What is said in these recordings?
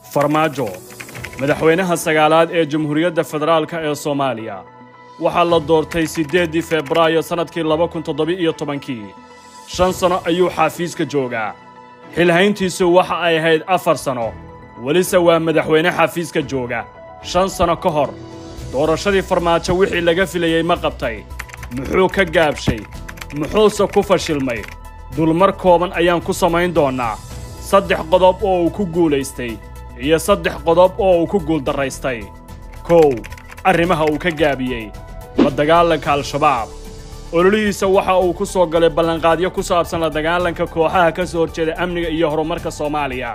farmaajo madaxweynaha sagaalaad ee jamhuuriyadda federaalka ee soomaaliya waxaa la doortay siddeeddii febraayo sannadkii laba kun toddoba-iyo tobankii shan sanno ayuu xaafiiska joogaa xilhayntiisu waxa ay ahayd afar sanno welise waa madaxweyne xafiiska jooga shan sanno ka hor doorashadii farmaajo wixii laga filayey ma qabtay muxuu ka gaabshay muxuuse ku fashilmay dulmar kooban ayaan ku samayn doonnaa saddex qodob oo uu ku guulaystay iyo saddex qodob oo uu ku guuldarraystay kow arrimaha uu ka gaabiyey la dagaalanka al-shabaab ololihiisa waxa uu ku soo galay ballanqaadyo ku saabsan la dagaalanka kooxaha ka soo horjeeda amniga iyo horumarka soomaaliya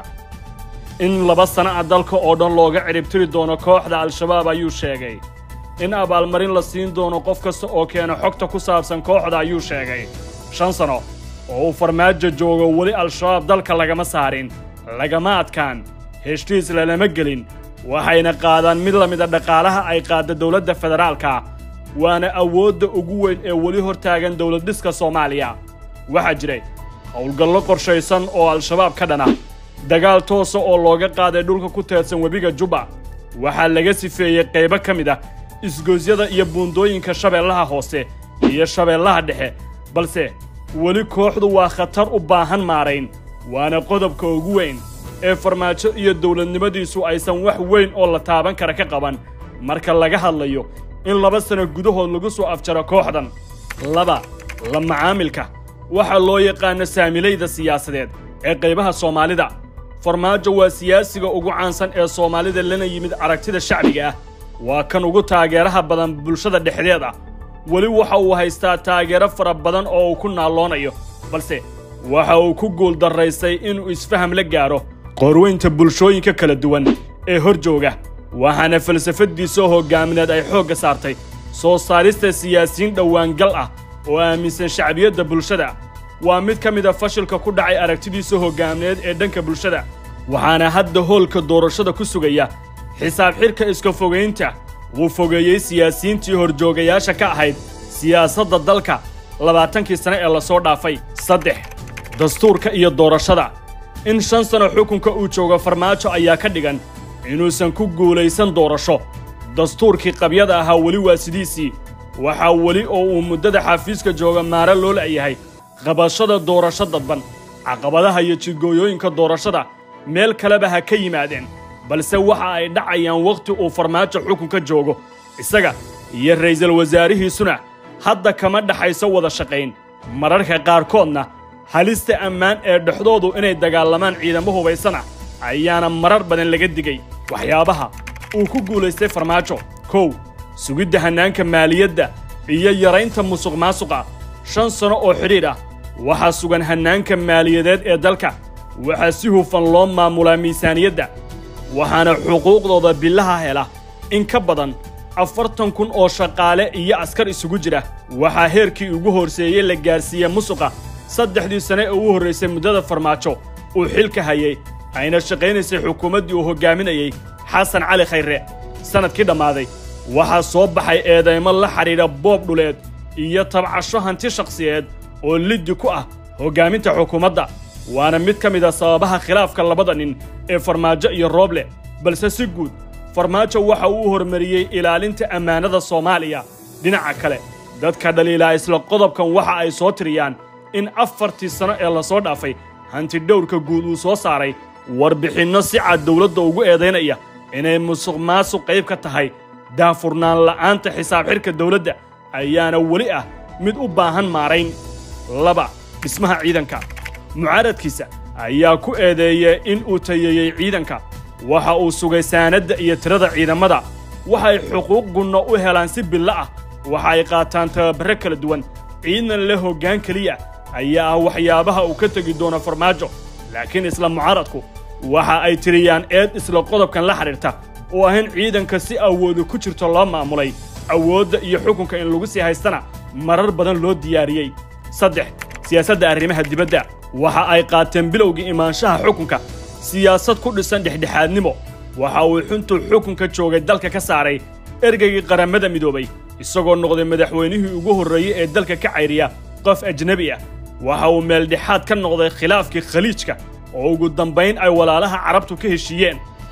in laba sana a dalka oo dhan looga ciribtiri doono kooxda al-shabaab ayuu sheegay in abaalmarin la siin doono qof kasta oo keena xogta ku saabsan kooxda ayuu sheegay shan sano oo uu farmaajo joogo weli al-shabaab dalka lagama saarin lagama adkaan heshiis lalama gelin waxayna qaadaan mid la mida dhaqaalaha ay qaadda dowladda federaalka waana awoodda ugu weyn ee weli hor taagan dowladdhiska soomaaliya waxaa jiray howlgallo qorshaysan oo al-shabaab ka dhana dagaal toosa oo looga qaaday dhulka ku teedsan webiga jubba waxaa laga sifeeyey qaybo ka mid ah isgoosyada iyo buundooyinka shabeellaha hoose iyo shabeellaha dhexe balse weli kooxdu waa khatar u baahan maarayn waana qodobka ugu weyn ee farmaajo iyo dowladnimadiisu aysan wax weyn oo la taaban kara ka qaban marka laga hadlayo in laba sano gudahood lagu soo afjaro kooxdan laba la macaamilka waxaa loo yaqaano saamilayda siyaasadeed ee qaybaha soomaalida farmaajo waa siyaasiga ugu caansan ee soomaalida lana yimid aragtida shacbiga ah waa kan ugu taageeraha badan bulshada dhexdeed ah weli waxa uu haystaa taageero fara badan oo uu ku naalloonayo balse waxa uu ku guuldarraystay inuu isfaham la gaadho qorweynta bulshooyinka kala duwan ee hor jooga waxaana falsafaddiisoo hoggaamineed ay xoogga saartay soo saarista siyaasiyiin dhowaangal ah oo aaminsan shacbiyadda bulshada waa mid ka mid a fashilka ku dhacay aragtidiisa hoggaamineed ee dhanka bulshada waxaana hadda hoolka doorashada ku sugaya xisaab xidhka iska fogaynta wuu fogeeyey siyaasiyiintii horjoogayaasha ka ahayd siyaasadda dalka labaatankii sane ee lasoo dhaafay saddex dastuurka iyo doorashada in shan sano xukunka uu joogo farmaajo ayaa ka dhigan inuusan ku guulaysan doorasho dastuurkii qabyada ahaa weli waa sidiisii waxaa weli oo uu muddada xafiiska jooga maare loo la'yahay qabashada doorasho dadban caqabadaha iyo jidgooyooyinka doorashada meel kaleba ha ka yimaadeen balse waxa ay dhacayaan wakhti uu farmaajo xukunka joogo isaga iyo ra'iisul wasaarihiisuna hadda kama dhaxayso wada shaqayn mararka qaarkoodna halista ammaan ee dhexdoodu inay dagaalamaan ciidamo hubaysan ah ayaana marar badan laga digay waxyaabaha uu ku guulaystay farmaajo kow sugidda hannaanka maaliyadda iyo yaraynta musuq maasuqa shan sano oo xidhiidh ah waxaa sugan hannaanka maaliyadeed ee dalka waxaa si hufan loo maamulaa miisaaniyadda waxaana xuquuqdooda bilaha hela in ka badan afartan kun oo shaqaale iyo askar isugu jira waxaa heerkii ugu horseeyey la gaarsiiye musuqa saddexdii sane ee ugu horraysay muddada farmaajo uu xilka hayay ayna shaqaynaysay xukuumaddii uu hoggaaminayey xasan cali khayre sannadkii dhammaaday waxaa soo baxay eedaymo la xidhiidha boob dhuleed iyo tabcasho hanti shakhsiyeed oo liddi ku ah hoggaaminta xukuumadda waana mid ka mid a sababaha khilaafka labada nin ee farmaajo iyo rooble balse si guud farmaajo waxa uu hormariyey ilaalinta ammaanada soomaaliya dhinaca kale dadka dhaliilaa isla qodobkan waxa ay soo tiriyaan in afartii sano ee lasoo dhaafay hantidhowrka guud uu soo saaray warbixinno si cad dowladda ugu eedaynaya inay musuq maasuq qayb ka tahay daafurnaan la'aanta xisaab xidhka dowladda ayaana weli ah mid u baahan maarayn laba dhismaha ciidanka mucaaradkiisa ayaa ku eedeeyey in uu tayeeyey ciidanka waxa uu sugay saanadda iyo tirada ciidamada waxay xuquuq gunno u helaan si billo ah waxa ay qaataan tababarro kala duwan ciidan le hoggaan keliya ayaa ah waxyaabaha uu ka tegi doono farmaajo laakiin isla mucaaradku waxa ay tiriyaan eed isla qodobkan la xidhiirta oo ah in ciidanka si awooda ku jirto loo maamulay awoodda iyo xukunka in lagu sii haystana marar badan loo diyaariyey saddex siyaasadda arrimaha dibadda waxa ay qaateen bilowgii imaanshaha xukunka siyaasad ku dhisan dhexdhexaadnimo waxa uu xuntuu xukunka joogay dalka ka saaray ergeygii qaramada midoobay isagoo noqday madaxweynihii ugu horreeyey ee dalka ka cayriya qof ajnebi ah waxa uu meeldhexaad ka noqday khilaafkii khaliijka oo ugu dambayn ay walaalaha carabtu ka heshiiyeen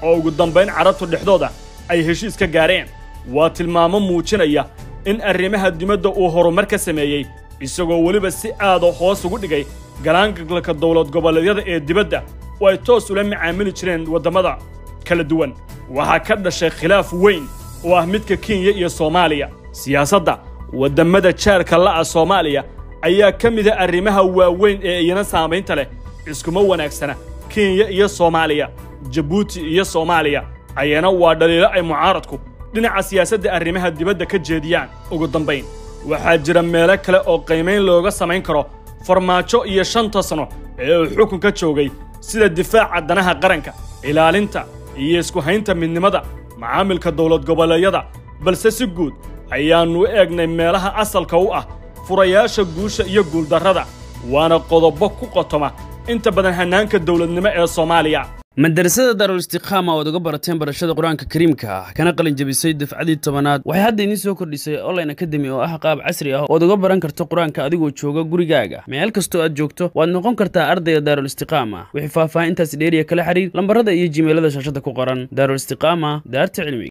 oo ugu dambayn carabtu dhexdooda ay heshiis ka gaareen waa tilmaamo muujinaya in arrimaha dibadda uu horumar ka sameeyey isagoo weliba si aada hoos ugu dhigay galaangalka dowlad goboleedyada ee dibadda oo ay toos ula macaamili jireen waddamada kala duwan waxaa ka dhashay khilaaf weyn oo ah midka kenya iyo soomaaliya siyaasadda waddamada jaarka la'a soomaaliya ayaa ka mida arrimaha waaweyn ee iyana saamaynta leh iskuma wanaagsana kenya iyo soomaaliya jabuuti iyo soomaaliya ayana waa dhaliilo ay mucaaradku dhinaca siyaasadda arrimaha dibadda ka jeediyaan ugu dambayn waxaa jira meelo kale oo qiimayn looga samayn karo farmaajo iyo shanta sano ee uu xukunka joogay sida difaaca danaha qaranka ilaalinta iyo isku haynta midnimada macaamilka dowlad goboleedyada balse si guud ayaannu u eegnay meelaha asalka u ah furayaasha guusha iyo guuldarrada waana qodobo ku qotoma inta badan hannaanka dowladnimo ee soomaaliya madarasada daarul istiqaama oad uga barateen barashada qur-aanka kariimka ah kana qalin jebisay dafcadii tobanaad waxay hadda idiin soo kordhisay online academy oo ah qaab casri ah ood uga baran karto qur-aanka adigoo jooga gurigaaga meel kastoo aad joogto waad noqon kartaa ardayga daarul istiqaama wixii faahfaahintaasi dheeriya kala xiriir lambarada iyo jimeelada shaashada ku qoran daarul istiqaama daarta cilmiga